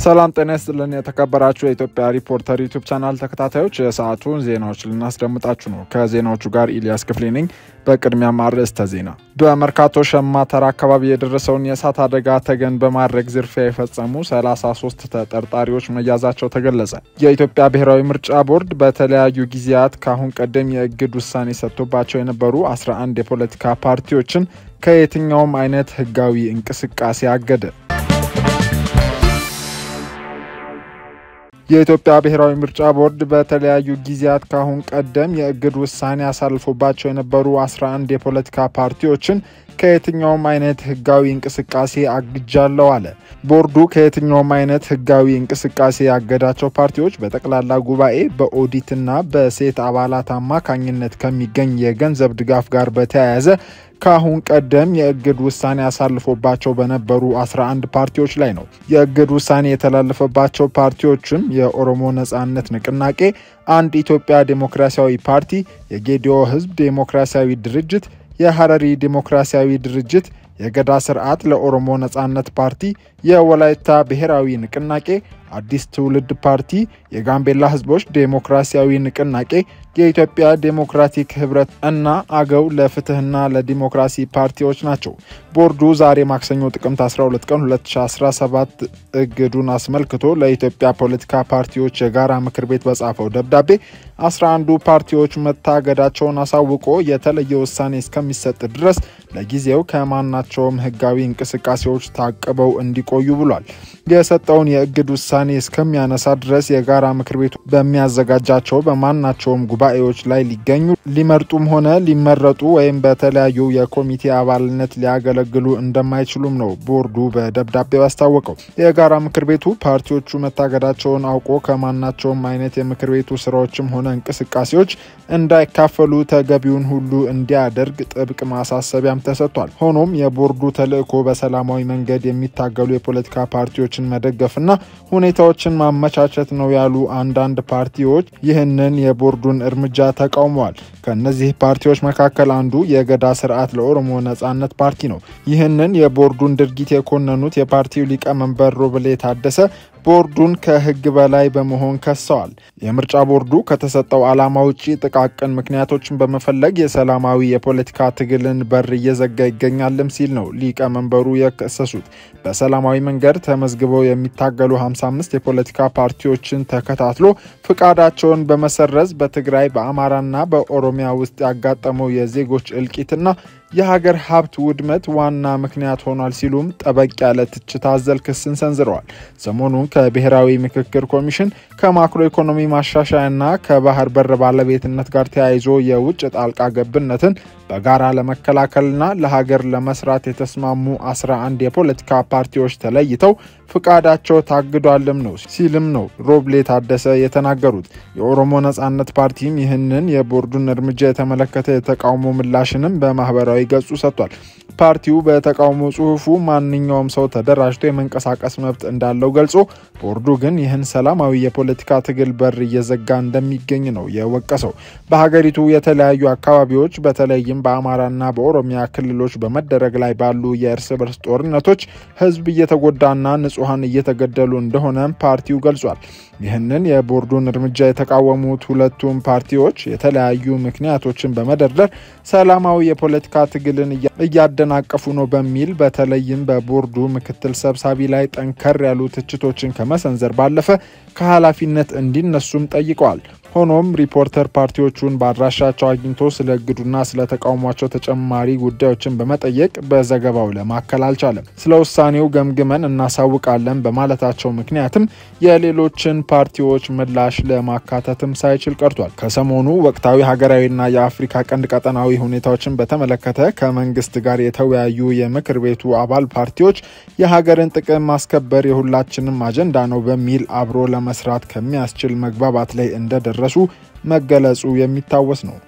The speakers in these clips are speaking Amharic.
ሰላም ጤና ይስጥልን። የተከበራችሁ የኢትዮጵያ ሪፖርተር ዩቱብ ቻናል ተከታታዮች የሰዓቱን ዜናዎች ልናስደምጣችሁ ነው። ከዜናዎቹ ጋር ኢልያስ ክፍሌ ነኝ። በቅድሚያ አርዕስተ ዜና። በመርካቶ ሸማተራ አካባቢ የደረሰውን የእሳት አደጋ ተገን በማድረግ ዝርፊያ የፈጸሙ 33 ተጠርጣሪዎች መያዛቸው ተገለጸ። የኢትዮጵያ ብሔራዊ ምርጫ ቦርድ በተለያዩ ጊዜያት ከአሁን ቀደም የእግድ ውሳኔ ሰጥቶባቸው የነበሩ 11 የፖለቲካ ፓርቲዎችን ከየትኛውም አይነት ህጋዊ እንቅስቃሴ አገደ። የኢትዮጵያ ብሔራዊ ምርጫ ቦርድ በተለያዩ ጊዜያት ከአሁን ቀደም የእግድ ውሳኔ አሳልፎባቸው የነበሩ 11 የፖለቲካ ፓርቲዎችን ከየትኛውም አይነት ህጋዊ እንቅስቃሴ አግጃለሁ አለ። ቦርዱ ከየትኛውም አይነት ህጋዊ እንቅስቃሴ ያገዳቸው ፓርቲዎች በጠቅላላ ጉባኤ በኦዲትና በሴት አባላት አማካኝነት ከሚገኝ የገንዘብ ድጋፍ ጋር በተያያዘ ከአሁን ቀደም የእግድ ውሳኔ አሳልፎባቸው በነበሩ 11 ፓርቲዎች ላይ ነው። የእግድ ውሳኔ የተላለፈባቸው ፓርቲዎችም የኦሮሞ ነጻነት ንቅናቄ፣ አንድ ኢትዮጵያ ዴሞክራሲያዊ ፓርቲ፣ የጌዲኦ ህዝብ ዴሞክራሲያዊ ድርጅት፣ የሐረሪ ዴሞክራሲያዊ ድርጅት፣ የገዳ ስርዓት ለኦሮሞ ነጻነት ፓርቲ፣ የወላይታ ብሔራዊ ንቅናቄ፣ አዲስ ትውልድ ፓርቲ፣ የጋምቤላ ህዝቦች ዴሞክራሲያዊ ንቅናቄ፣ የኢትዮጵያ ዴሞክራቲክ ህብረት እና አገው ለፍትህና ለዲሞክራሲ ፓርቲዎች ናቸው። ቦርዱ ዛሬ ማክሰኞ ጥቅምት 12 ቀን 2017 እግዱን አስመልክቶ ለኢትዮጵያ ፖለቲካ ፓርቲዎች የጋራ ምክር ቤት በጻፈው ደብዳቤ 11ዱ ፓርቲዎች መታገዳቸውን አሳውቆ የተለየ ውሳኔ እስከሚሰጥ ድረስ ለጊዜው ከማናቸውም ህጋዊ እንቅስቃሴዎች ታቅበው እንዲቆዩ ብሏል። የሰጠውን የእግድ ውሳኔ እስከሚያነሳ ድረስ የጋራ ምክር ቤቱ በሚያዘጋጃቸው በማናቸውም ጉባኤዎች ላይ ሊገኙ ሊመርጡም ሆነ ሊመረጡ ወይም በተለያዩ የኮሚቴ አባልነት ሊያገለግሉ እንደማይችሉም ነው ቦርዱ በደብዳቤው ያስታወቀው። የጋራ ምክር ቤቱ ፓርቲዎቹ መታገዳቸውን አውቆ ከማናቸውም አይነት የምክር ቤቱ ስራዎችም ሆነ እንቅስቃሴዎች እንዳይካፈሉ ተገቢውን ሁሉ እንዲያደርግ ጥብቅ ማሳሰቢያም ተሰጥቷል። ሆኖም የቦርዱ ተልዕኮ በሰላማዊ መንገድ የሚታገሉ የፖለቲካ ፓርቲዎችን መደገፍና ሁኔታዎችን ማመቻቸት ነው ያሉ አንዳንድ ፓርቲዎች ይህንን የቦርዱን እርምጃ ተቃውመዋል። ከእነዚህ ፓርቲዎች መካከል አንዱ የገዳ ስርዓት ለኦሮሞ ነጻነት ፓርቲ ነው። ይህንን የቦርዱን ድርጊት የኮነኑት የፓርቲው ሊቀመንበር ሮብሌ ታደሰ ቦርዱን ከሕግ በላይ በመሆን ከሰዋል። የምርጫ ቦርዱ ከተሰጠው ዓላማ ውጪ ጥቃቅን ምክንያቶችን በመፈለግ የሰላማዊ የፖለቲካ ትግልን በር እየዘጋ ይገኛልም ሲል ነው ሊቀመንበሩ የከሰሱት። በሰላማዊ መንገድ ተመዝግበው የሚታገሉ 55 የፖለቲካ ፓርቲዎችን ተከታትሎ ፍቃዳቸውን በመሰረዝ በትግራይ በአማራና በኦሮሚያ ውስጥ ያጋጠመው የዜጎች እልቂትና የሀገር ሀብት ውድመት ዋና ምክንያት ሆኗል ሲሉም ጠበቅ ያለ ትችት አዘል ክስን ሰንዝረዋል። ሰሞኑን ከብሔራዊ ምክክር ኮሚሽን ከማክሮ ኢኮኖሚ ማሻሻያና ከባህር በር ባለቤትነት ጋር ተያይዞ የውጭ ጣልቃ ገብነትን በጋራ ለመከላከልና ለሀገር ለመስራት የተስማሙ 11 የፖለቲካ ፓርቲዎች ተለይተው ፍቃዳቸው ታግዷልም ነው ሲልም ነው ሮብሌ ታደሰ የተናገሩት። የኦሮሞ ነጻነት ፓርቲም ይህንን የቦርዱን እርምጃ የተመለከተ የተቃውሞ ምላሽንም በማህበራዊ ገጹ ሰጥቷል። ፓርቲው በተቃውሞ ጽሁፉ ማንኛውም ሰው ተደራጅቶ የመንቀሳቀስ መብት እንዳለው ገልጾ ቦርዱ ግን ይህን ሰላማዊ የፖለቲካ ትግል በር እየዘጋ እንደሚገኝ ነው የወቀሰው። በሀገሪቱ የተለያዩ አካባቢዎች በተለይም በአማራና በኦሮሚያ ክልሎች በመደረግ ላይ ባሉ የእርስ በርስ ጦርነቶች ህዝብ እየተጎዳና ንጹሐን እየተገደሉ እንደሆነ ፓርቲው ገልጿል። ይህንን የቦርዱን እርምጃ የተቃወሙት ሁለቱም ፓርቲዎች የተለያዩ ምክንያቶችን በመደርደር ሰላማዊ የፖለቲካ ትግልን እያደናቀፉ ነው በሚል በተለይም በቦርዱ ምክትል ሰብሳቢ ላይ ጠንከር ያሉ ትችቶችን ከመሰንዘር ባለፈ ከኃላፊነት እንዲነሱም ጠይቀዋል። ሆኖም ሪፖርተር ፓርቲዎቹን በአድራሻቸው አግኝቶ ስለ እግዱና ስለ ተቃውሟቸው ተጨማሪ ጉዳዮችን በመጠየቅ በዘገባው ለማከል አልቻለም። ስለ ውሳኔው ገምግመን እናሳውቃለን በማለታቸው ምክንያትም የሌሎችን ፓርቲዎች ምላሽ ለማካተትም ሳይችል ቀርቷል። ከሰሞኑ ወቅታዊ ሀገራዊና የአፍሪካ ቀንድ ቀጠናዊ ሁኔታዎችን በተመለከተ ከመንግስት ጋር የተወያዩ የምክር ቤቱ አባል ፓርቲዎች የሀገርን ጥቅም ማስከበር የሁላችንም አጀንዳ ነው በሚል አብሮ ለመስራት ከሚያስችል መግባባት ላይ እንደደረሱ መገለጹ የሚታወስ ነው።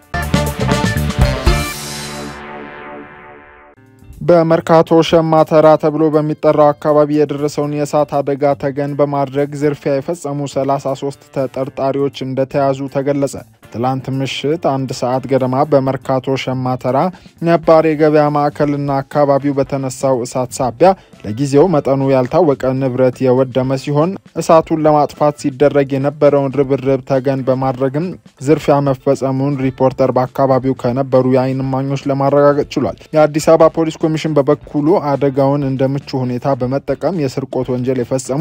በመርካቶ ሸማተራ ተብሎ በሚጠራው አካባቢ የደረሰውን የእሳት አደጋ ተገን በማድረግ ዝርፊያ የፈጸሙ 33 ተጠርጣሪዎች እንደተያዙ ተገለጸ። ትላንት ምሽት አንድ ሰዓት ገደማ በመርካቶ ሸማተራ ነባር የገበያ ማዕከልና አካባቢው በተነሳው እሳት ሳቢያ ለጊዜው መጠኑ ያልታወቀ ንብረት የወደመ ሲሆን እሳቱን ለማጥፋት ሲደረግ የነበረውን ርብርብ ተገን በማድረግም ዝርፊያ መፈጸሙን ሪፖርተር በአካባቢው ከነበሩ የዓይን እማኞች ለማረጋገጥ ችሏል። የአዲስ አበባ ፖሊስ ኮሚሽን በበኩሉ አደጋውን እንደ ምቹ ሁኔታ በመጠቀም የስርቆት ወንጀል የፈጸሙ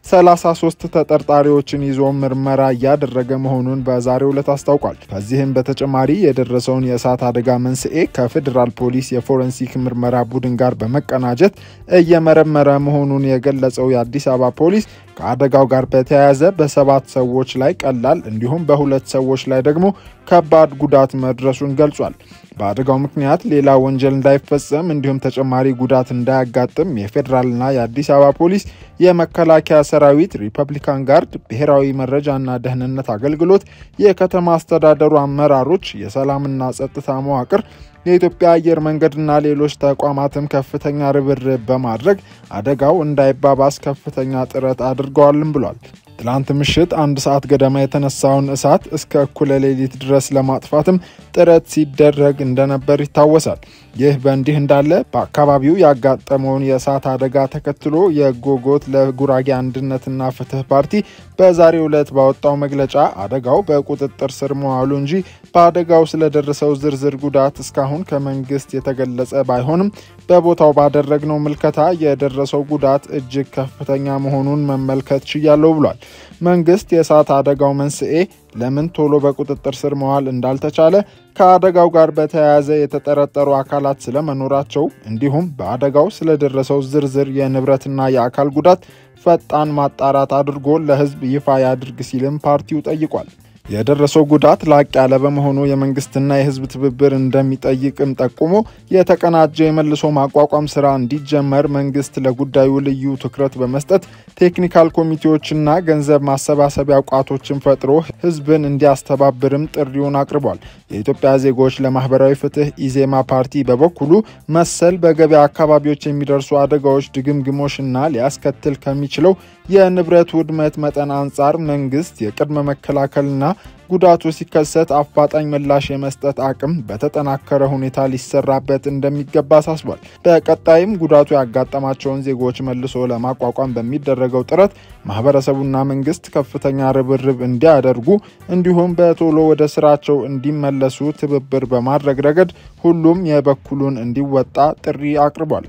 33 ተጠርጣሪዎችን ይዞ ምርመራ እያደረገ መሆኑን በዛሬው ዕለት አስታውቋል። ከዚህም በተጨማሪ የደረሰውን የእሳት አደጋ መንስኤ ከፌዴራል ፖሊስ የፎረንሲክ ምርመራ ቡድን ጋር በመቀናጀት እየመረመረ መሆኑን የገለጸው የአዲስ አበባ ፖሊስ ከአደጋው ጋር በተያያዘ በሰባት ሰዎች ላይ ቀላል እንዲሁም በሁለት ሰዎች ላይ ደግሞ ከባድ ጉዳት መድረሱን ገልጿል። በአደጋው ምክንያት ሌላ ወንጀል እንዳይፈጸም እንዲሁም ተጨማሪ ጉዳት እንዳያጋጥም የፌዴራልና የአዲስ አበባ ፖሊስ፣ የመከላከያ ሰራዊት፣ ሪፐብሊካን ጋርድ፣ ብሔራዊ መረጃና ደህንነት አገልግሎት፣ የከተማ አስተዳደሩ አመራሮች፣ የሰላምና ጸጥታ መዋቅር የኢትዮጵያ አየር መንገድና ሌሎች ተቋማትም ከፍተኛ ርብርብ በማድረግ አደጋው እንዳይባባስ ከፍተኛ ጥረት አድርገዋልም ብሏል። ትላንት ምሽት አንድ ሰዓት ገደማ የተነሳውን እሳት እስከ እኩለ ሌሊት ድረስ ለማጥፋትም ጥረት ሲደረግ እንደነበር ይታወሳል። ይህ በእንዲህ እንዳለ በአካባቢው ያጋጠመውን የእሳት አደጋ ተከትሎ የጎጎት ለጉራጌ አንድነትና ፍትህ ፓርቲ በዛሬው ዕለት ባወጣው መግለጫ አደጋው በቁጥጥር ስር መዋሉ እንጂ በአደጋው ስለደረሰው ዝርዝር ጉዳት እስካሁን ከመንግስት የተገለጸ ባይሆንም በቦታው ባደረግነው ምልከታ የደረሰው ጉዳት እጅግ ከፍተኛ መሆኑን መመልከት ችያለሁ ብሏል። መንግስት የእሳት አደጋው መንስኤ ለምን ቶሎ በቁጥጥር ስር መዋል እንዳልተቻለ ከአደጋው ጋር በተያያዘ የተጠረጠሩ አካላት ስለመኖራቸው እንዲሁም በአደጋው ስለደረሰው ዝርዝር የንብረትና የአካል ጉዳት ፈጣን ማጣራት አድርጎ ለሕዝብ ይፋ ያድርግ ሲልም ፓርቲው ጠይቋል። የደረሰው ጉዳት ላቅ ያለ በመሆኑ የመንግስትና የህዝብ ትብብር እንደሚጠይቅም ጠቁሞ የተቀናጀ የመልሶ ማቋቋም ስራ እንዲጀመር መንግስት ለጉዳዩ ልዩ ትኩረት በመስጠት ቴክኒካል ኮሚቴዎችና ገንዘብ ማሰባሰቢያ ቋቶችን ፈጥሮ ህዝብን እንዲያስተባብርም ጥሪውን አቅርቧል። የኢትዮጵያ ዜጎች ለማህበራዊ ፍትህ ኢዜማ ፓርቲ በበኩሉ መሰል በገበያ አካባቢዎች የሚደርሱ አደጋዎች ድግምግሞሽና ሊያስከትል ከሚችለው የንብረት ውድመት መጠን አንጻር መንግስት የቅድመ መከላከልና ጉዳቱ ሲከሰት አፋጣኝ ምላሽ የመስጠት አቅም በተጠናከረ ሁኔታ ሊሰራበት እንደሚገባ አሳስቧል። በቀጣይም ጉዳቱ ያጋጠማቸውን ዜጎች መልሶ ለማቋቋም በሚደረገው ጥረት ማህበረሰቡና መንግስት ከፍተኛ ርብርብ እንዲያደርጉ እንዲሁም በቶሎ ወደ ስራቸው እንዲመለሱ ትብብር በማድረግ ረገድ ሁሉም የበኩሉን እንዲወጣ ጥሪ አቅርቧል።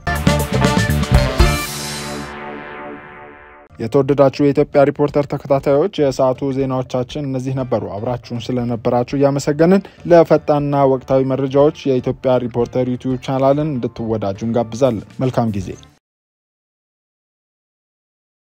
የተወደዳችሁ የኢትዮጵያ ሪፖርተር ተከታታዮች የሰዓቱ ዜናዎቻችን እነዚህ ነበሩ። አብራችሁን ስለነበራችሁ እያመሰገንን ለፈጣንና ወቅታዊ መረጃዎች የኢትዮጵያ ሪፖርተር ዩቲዩብ ቻናልን እንድትወዳጁ እንጋብዛለን። መልካም ጊዜ